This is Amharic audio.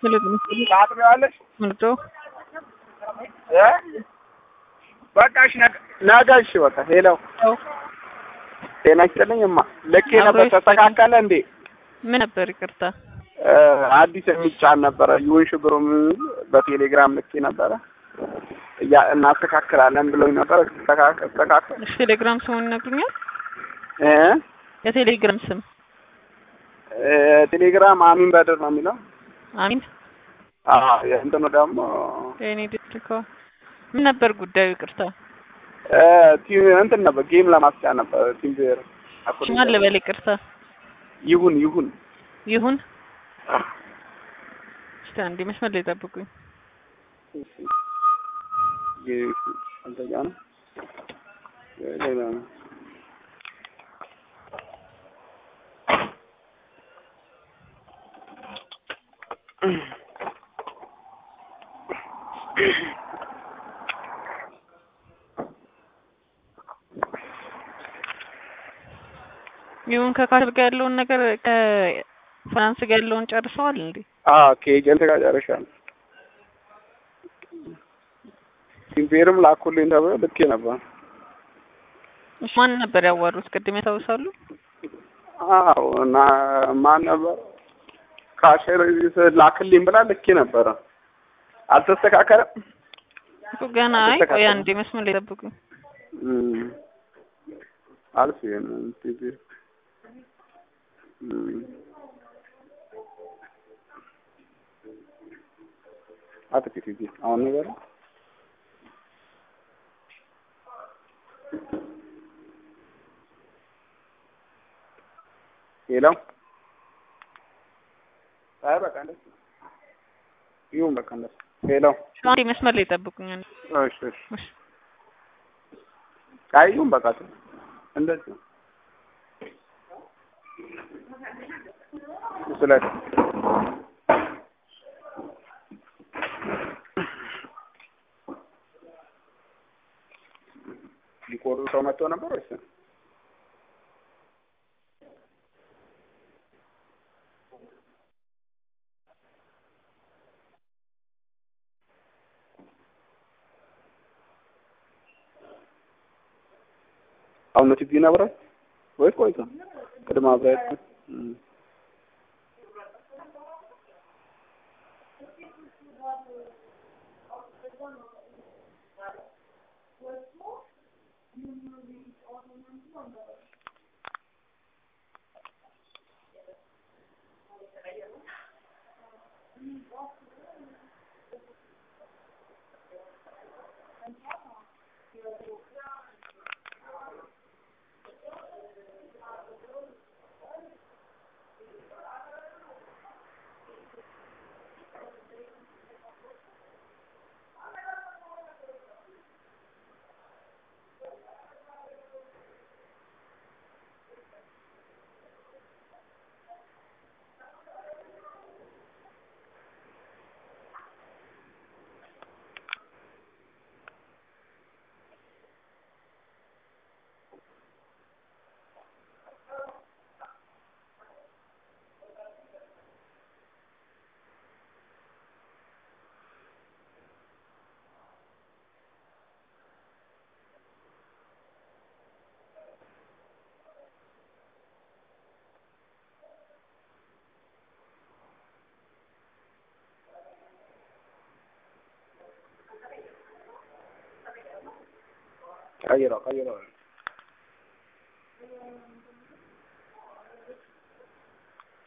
ታጥቢዋለሽ? ምርጦ እ በቃ እሺ፣ ነገ- ነገ እሺ፣ በቃ ሄለው ጤና ይስጥልኝ እማ። ልኬ አብሮ ነበር ይስጥልኝ። ተስተካከለ እንዴ? ምን ነበር? ይቅርታ እ አዲስ የሚጫን ነበረ ይሁን ሽብሩ በቴሌግራም ልኬ ነበረ እያ እናስተካክላለን ብሎኝ ነበረ። ተስተካከል ተስተካከል እሺ፣ ቴሌግራም ስሙን ይነግሩኛል? እ የቴሌግራም ስም እ ቴሌግራም አሚን በድር ነው የሚለው። አሚን አዎ እንትኑ ደግሞ የኔ ዲስትሪኮ ምን ነበር ጉዳዩ? ይቅርታ እ ቲም እንትን ነበር ጌም ለማስጫን ነበር ቲም ብሔር ማን ልበል? ይቅርታ ይሁን ይሁን ይሁን። እስቲ አንዴ መስመር ላይ ጠብቁኝ። አንተኛ ነው ሌላ ነው ይሁን ከካትል ጋር ያለውን ነገር ከፍራንስ ጋር ያለውን ጨርሰዋል እንዴ? አዎ ከኤጀንት ጋር ጨርሻለሁ። ቲምፔርም ላኩልኝ ተብሎ ልኬ ነበር። እሺ ማን ነበር ያዋሩት? ቅድም ያስታውሳሉ? አዎ እና ማን ነበር ካሸር ላክልኝ ብላ ልኬ ነበረ። አልተስተካከለም። እኮ ገና አይ ቆይ አልተስተካከለም። አንዴ መስመር ላይ ጠብቁኝ። እም አልፍ ይሄን ቲምፔር እም አጥቂት ይዚ አሁን ነገር ሌላው አይ በቃ እንደሱ ይሁን በቃ እንደሱ ሌላው አንዴ መስመር ላይ ጠብቁኝ። አንዴ። እሺ እሺ እሺ አይ ይሁን በቃ እንደዚህ ስለ ሊቆርጡ ሰው መጥቶ ነበር ወይስ አሁን ነው ቲቪ ነብረት ወይ ቆይቶ ቅድመ አብረት ቀይረው ቀይረው